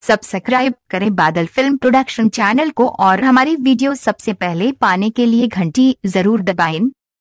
subscribe करें बादल film production channel को और हमारी वीडियो सबसे पहले पाने के लिए घंटी जरूर दबाएं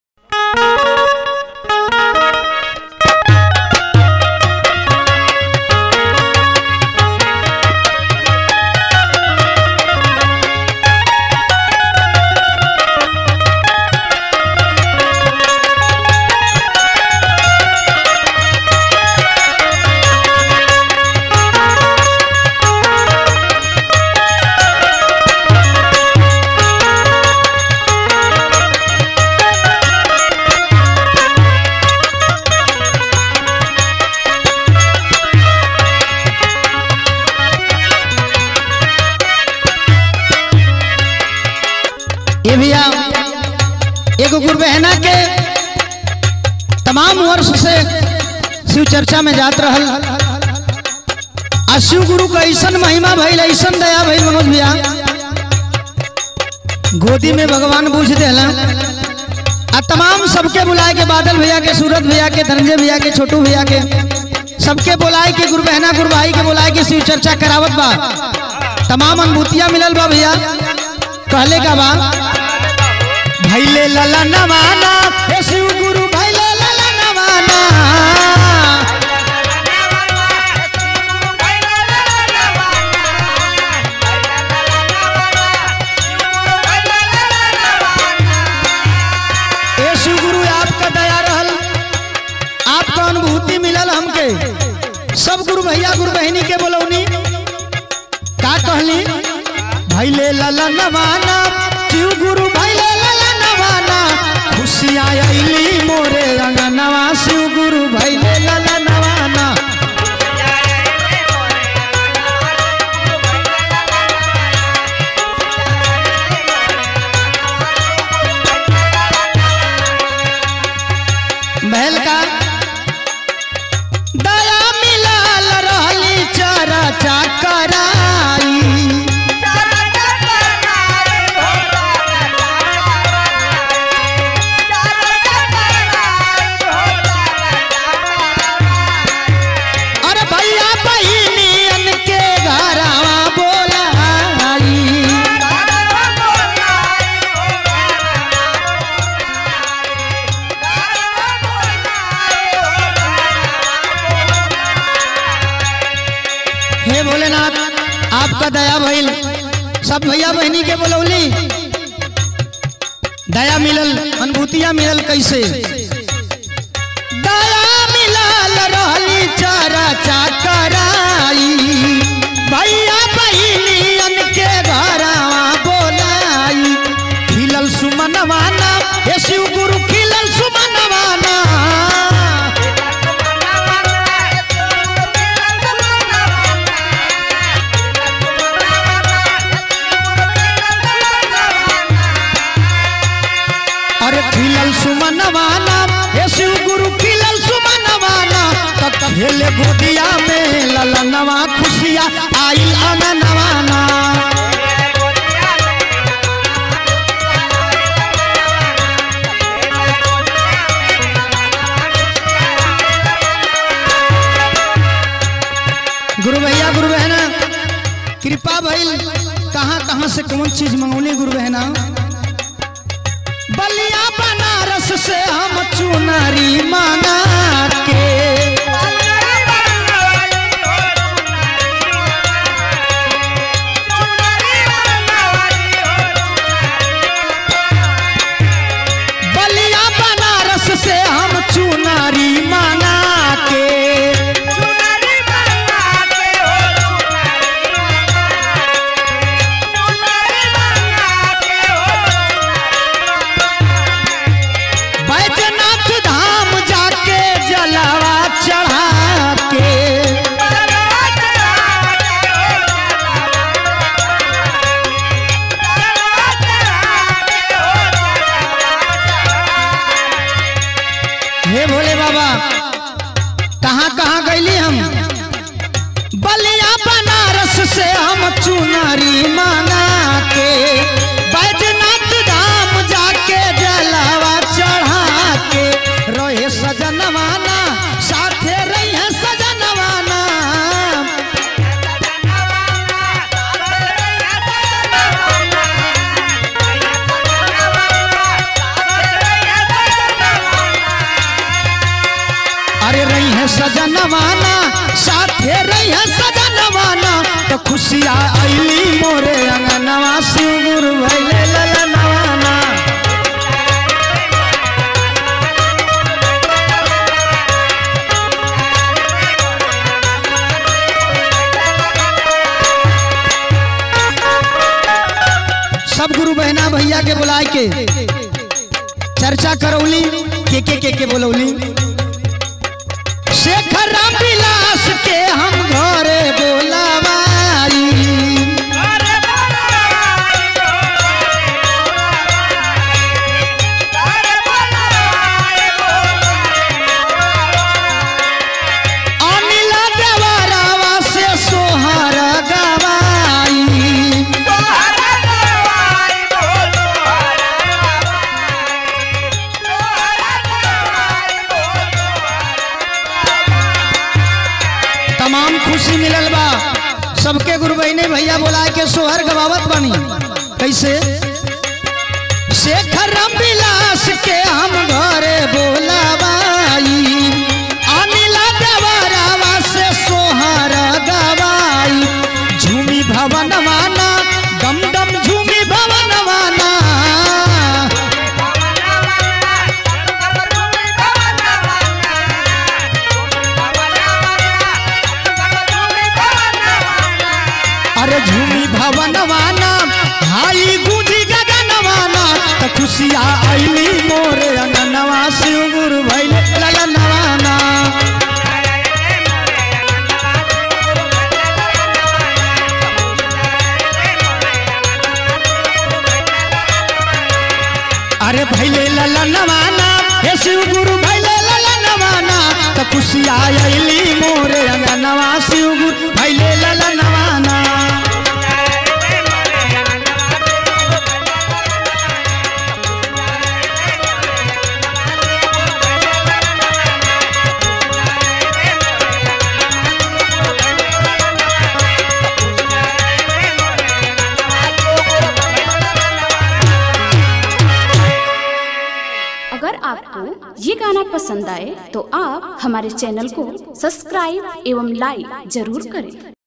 ये भैया एगो गुरु बहना के तमाम वर्ष से शिव चर्चा में जात रहल आ शिव गुरु का ऐसन महिमा भइल ऐसन दया भइल मनोज भैया गोदी में भगवान बूझ देला आ तमाम सबके बुलाए के बादल भैया के सूरत भैया के धनंजय भैया के छोटू भैया के सबके बुलाए के गुरु बहना गुरु भाई के बुलाए के शिव चर्चा करावत बा तमाम अनुभूतियां मिलल बा भैया कहले का बा भैले लला नवाना हे शिव गुरु भैले लला नवाना हे शिव गुरु आपका दया रहल आपका अनुभूति मिलल हमके सब गुरु भैया गुरु बहनी के बोलौनी का कहली भैले लला नवाना शिव गुरु भैले लला नवाना खुशियाँ अली मोरे अंगनवा शिव गुरु भैले लला नवाना महल का दया मिलल रहली चरा चाकराई अरे भैया बहिनियन के घरवा बोलाई हे भोलेनाथ आपका दया भइल सब भैया बहनी के बोलौली दया मिलल अनुभूतियां मिलल कैसे दया मिलल रहली चरा चाकराई भैया बहिनियन के घरवा बोलाई खिलल सुमनवाना हे शिव गुरु खिलल सुमनवाना अरे खिलल सुमनवाना हे शिव गुरु खिलल सुमनवाना तब खेले गोदिया में ललनवा खुशिया आइल अननवाना गुरु भैया गुरु बहना कृपा भइल कहाँ कहाँ से कौन चीज मंगौली गुरु बहना बलिया बनारस से हम चुनरी मांगा के बलिया बनारस से हम चुनरी मांगा के बैजनाथ धाम जाके जलवा भैया के बुलाए के चर्चा करौली के के के के बोलौली शेखर राम विलास के हम घरे बोलावाई अनिला देवरावा से सोहर गवाई तमाम खुशी मिलल बा सबके गुरु बहने भैया बोला के सोहर गवावत बनी कैसे शेखर राम विलास के हम घरे बोलावाई अनिला देवरावा से सोहर गवाई झूमी भवन माना दम दम झूमी भवन माना अरे झूमी भवन माना हाई गुंजी गगन माना त खुशिया आईली मोरे अंगनवा शिव गुरु भैले लगनवाना अरे भैले ललनवाना हे शिव गुरु भैले ललनवाना त खुशिया आईली मोरे अंगनवा शिव गुरु भैले ललनवाना अगर आपको ये गाना पसंद आए तो आप हमारे चैनल को सब्सक्राइब एवं लाइक जरूर करें